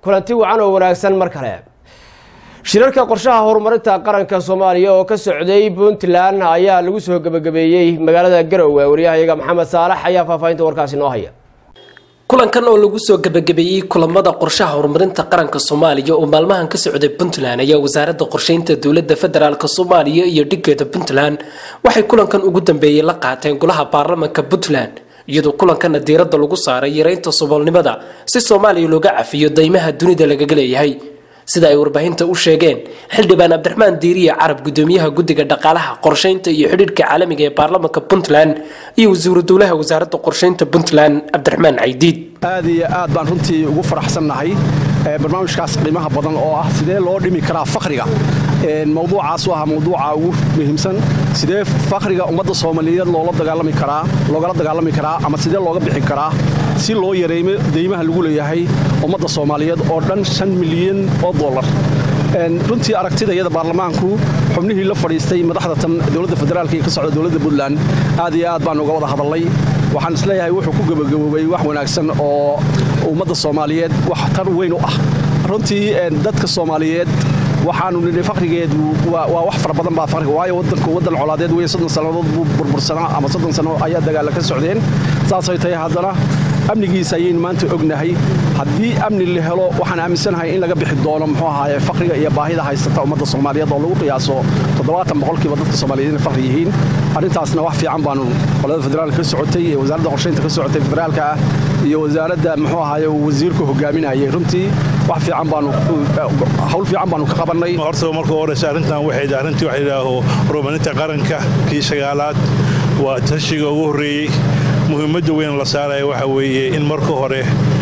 kulanti wacan oo wanaagsan mar kale shirarka qorshaha horumarinta qaranka soomaaliya oo ka socday puntland ayaa lagu soo gebagabeeyey magaalada garowe waryahayaga maxamed saalax ayaa faahfaahinta warkaasi noo haya kulankan oo lagu soo gebagabeeyey kulamada qorshaha horumarinta qaranka soomaaliya oo maalmahan ka socday puntland ayaa wasaaradda qorsheynta dowladda federaalk soomaaliya iyo dhigeeda puntland waxay kulankan ugu dambeeyey la qaateen golaha baarlamanka puntland iyadoo kulankana diiradda lagu saaray yareynta saboolnimada si soomaaliya looga cafiyo daymaha dunida lagaga leeyahay sida ay warbaahinta u sheegeen xildhibaan cabdiraxmaan diiriye carab gudoomiyaha guddiga dhaqaalaha qorsheynta iyo xidhiidhka caalamiga ee baarlamanka puntland iyo wasiiru dowlaha wasaaradda qorsheynta puntland cabdiraxmaan caydiid aad iyo aad baan runtii ugu faraxsannahay barnaamijkaas qiimaha badan oo ah sidee loo dhimi karaa fakriga mawduucaas u ah mawduuca ugu muhiimsan sidee fakriga ummadda soomaaliyeed loola dagaalami karaa loogala dagaalami karaa ama sidee looga bixi karaa si loo yareeyo deymaha lagu leeyahay ummadda soomaaliyeed oo dhan shan milyan oo dollar runtii aragtida iyada baarlamaanku xubnihii la fadhiistay madaxda tan dowladda federaalk ee ka socda dowladda puntland aad iyo aad baan uga wada hadalnay waxaan isleeyahay wuxuu ku gebagaboobay wax wanaagsan oo ummadda soomaaliyeed wax tar weyn u ah runtii dadka soomaaliyeed waxaanu nidhi fakrigeedu waa wax fara badan baa fakriga waayo wadanku wadan colaadeed weeye soddon sannadood buu burbursanaa ama soddon sanno ayaa dagaalla ka socdeen saasay tahay haddana amnigiisa ayaynu maanta ognahay haddii amni la helo waxaan aaminsanahay in laga bixi doono muxuu ahaaye fakriga iyo baahida haysata ummadda soomaaliyeed oo lagu qiyaaso toddobaatan boqolkiiba dadka soomaaliyeed inay fakri yihiin arrintaasna wax fiican baanu qolada federaalka ka socotay ee wasaaradda qorsheynta ka socotay federaalka ah iyo wasaaradda muxuu ahaaye wasiirku hogaaminayay runtii wax fiican baanu hawl fiican baanu ka qabannay horta marka horeysa arrintan waxay arrintii waxa yidhaaho horumarinta qaranka kii sagaalaad waa tashiga ugu horreeyey muhiimadda weyn la saaraya waxa weeye in marka hore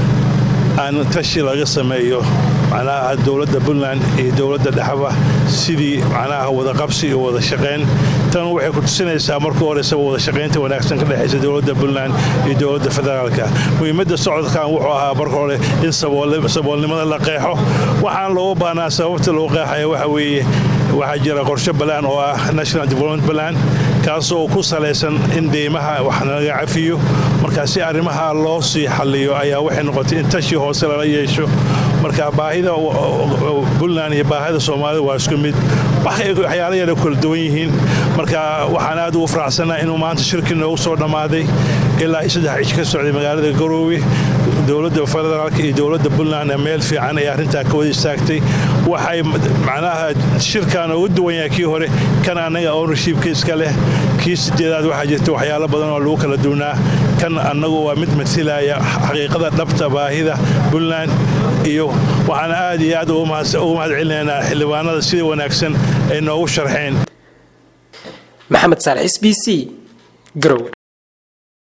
aan tashi laga sameeyo macnaha dowladda puntland iyo dowladda dhexba sidii macnaha wadaqabsi iyo wada shaqayn tan waxay ku tusinaysaa marka horeysaba wada shaqaynta wanaagsan ka dhexaysa dowladda puntland iyo dowladda federaalka muhiimadda socodkan wuxuu ahaa marka hore in saboolnimada la qeexo waxaan looga baahnaa sababta loo qeexaya waxa weeye waxaa jira qorshe balaan oo ah national development balan kaasoo ku salaysan in deymaha wax laga cafiyo marka si arrimaha loo sii xalliyo ayaa waxay noqotay in tashi hoose lala yeesho marka baahida puntland iyo baahida soomaalida waa isku mid waxyaala yara kala duwan yihiin marka waxaan aad ugu faraxsannaha inuu maanta shirkii noogu soo dhammaaday ilaa saddex cish ka socday magaalada garoowe dowladda federaalka iyo dowladda puntland meel fiican ay arrintaa ka wada istaagtay waxay macnaha shirkan ugu duwan yahay kii hore kan annaga ownershipka iska leh kii sideedaad waxaa jirta waxyaalo badan oo lagu kala duwnaa kan annagu waa mid matilaya xaqiiqada dhabta baahida puntland iyo waxaan aad iyo aad ugu mahad celinaynaa xildhibaanada sida wanaagsan ay noogu sharxeen maxamed saalax s b c garowe